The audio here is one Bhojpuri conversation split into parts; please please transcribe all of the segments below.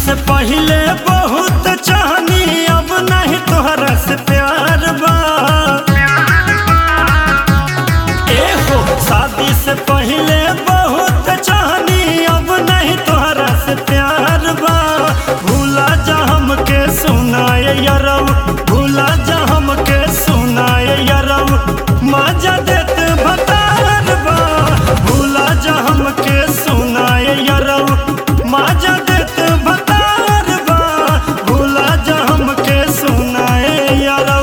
से पहले बहुत चाहनी अब नहीं तोहरा से प्यार बा ए हो शादी से पहले बहुत चाहनी अब नहीं तोहरा से प्यार बा भूला जा हमके सुनाए यरव भूला जा हमके सुनाए यरव मजा देत भतार बा भूला जा हमके सुनाए यरव मजा देत भतार बा भूला जा हमके सुनाए यरव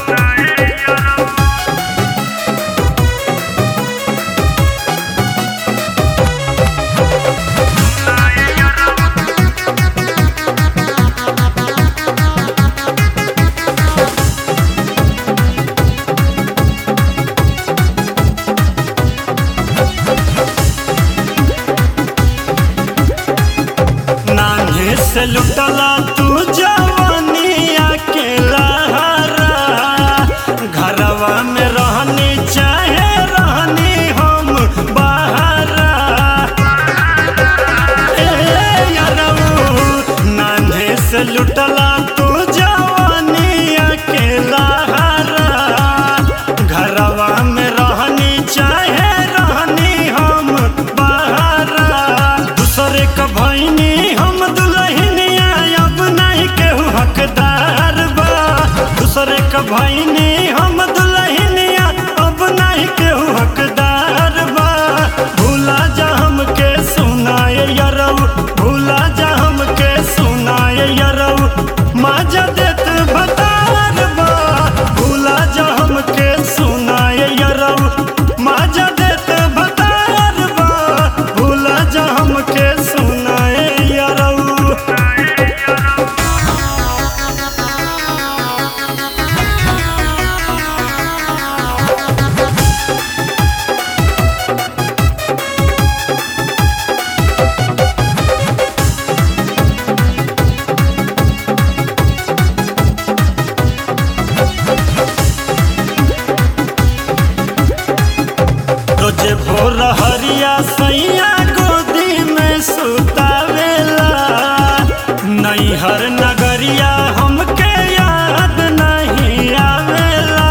नान्हे से लुटला तू जवानी अकेला घरवा में रहनी चाहे रहनी हम बाहरा ए यारऊ, नान्हे से लुटला तू जवानी अकेला घरवा में रहनी चाहे रहनी हम बाहरा दूसरे क भैनी हम दुल्हनिया अब नहीं केहू हकदार बा दूसरे क भैनी हम दुल्हनिया अब नहीं केहू हकदार बा भूला जा हमके सुनाए यरऊ भूला जा हमके सुनाए यरऊ मजा देत भतार बा भूला जा हमके सुनाए यरऊ मजा देत भतार बा भूला जा हमके सुनाए यरऊ रोजे भोर हरिया सैया गोदी में सुतावेला नैहर नगरिया हमके याद नहीं आवेला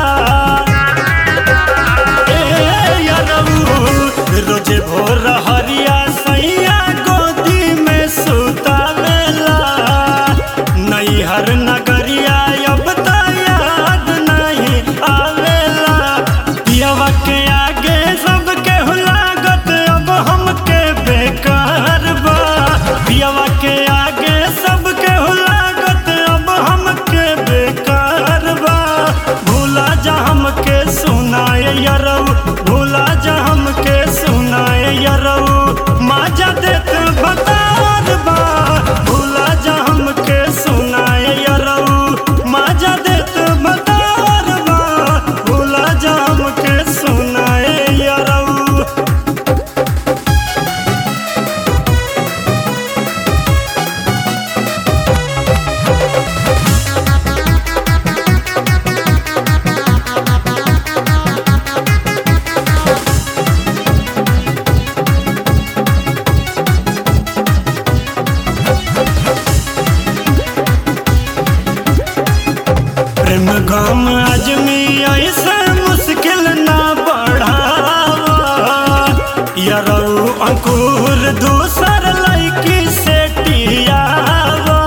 ए यरऊ, रोजे भोर हरिया सैया गोदी में सुतावेला नैहर नगरिया अब त याद नहीं आवेला पियवा के आगे सबके लागत अब हमके बेकार बा पियवा के आगे सबके लागत अब हमके बेकार बा भूला जा हमके सुनाए यरऊ भूला जा हमके सुनाए यरऊ मजा देत बतार बा भूला जा हमके सुनाए यरऊ मजा देत बतार बा भूला जा हमके सुनाए यरऊ प्रेम गम आजमी ऐसे मुश्किल ना बढ़ावा यरऊ अंकुर दूसर लड़की से टियावा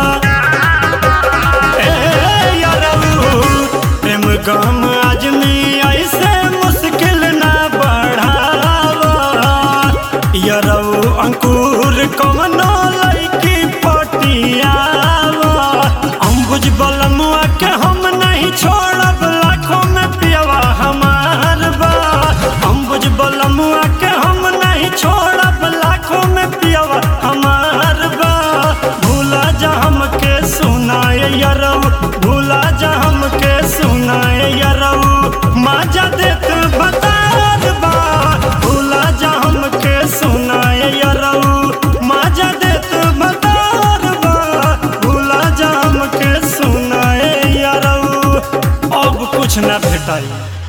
ए यरऊ प्रेम गम आजमी ऐसे मुश्किल ना बढ़ावा यरऊ अंकुर कवनो लड़की पटियावा अंबुज बलमुआ के हम नहीं छोड़ब लाखों में पियवा हमार बा अंबुज बलमुआ के हम नहीं छोड़ब लाखों में पियवा हमार बा भूला जा हमके सुनाए यरऊ भूला जा हमके सुनाए यरऊ मजा देत बतार बा भूला जा हमके सुनाए यरऊ मजा देत बतार बा भूला जा हमके सुनाए यरऊ अब कुछ न भेटाई